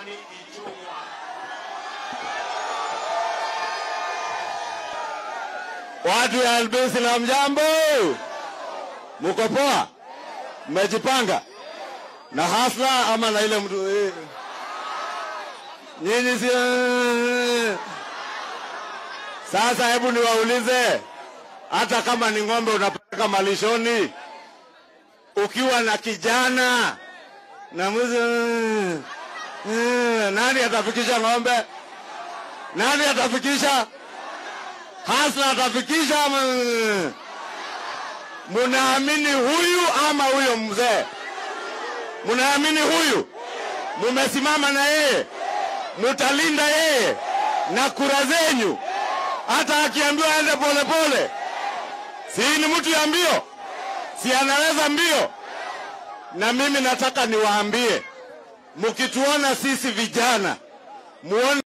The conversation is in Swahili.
Kimani Ichung'wa. Watu ya Albisi na mjambo, muko poa? Mmejipanga na hasla ama na ile mtu eh? Nyinyi si sasa, hebu niwaulize, hata kama ni ng'ombe unapeleka malishoni, ukiwa na kijana na mwizi eh, nani atafikisha ng'ombe? Nani atafikisha? Hasla atafikisha ama munaamini huyu ama huyo mzee? Munaamini huyu? Mumesimama na yeye, mutalinda yeye na kura zenyu, hata akiambiwa aende polepole, si ni mtu ya mbio? Si anaweza mbio? Na mimi nataka niwaambie, mkituona sisi vijana muone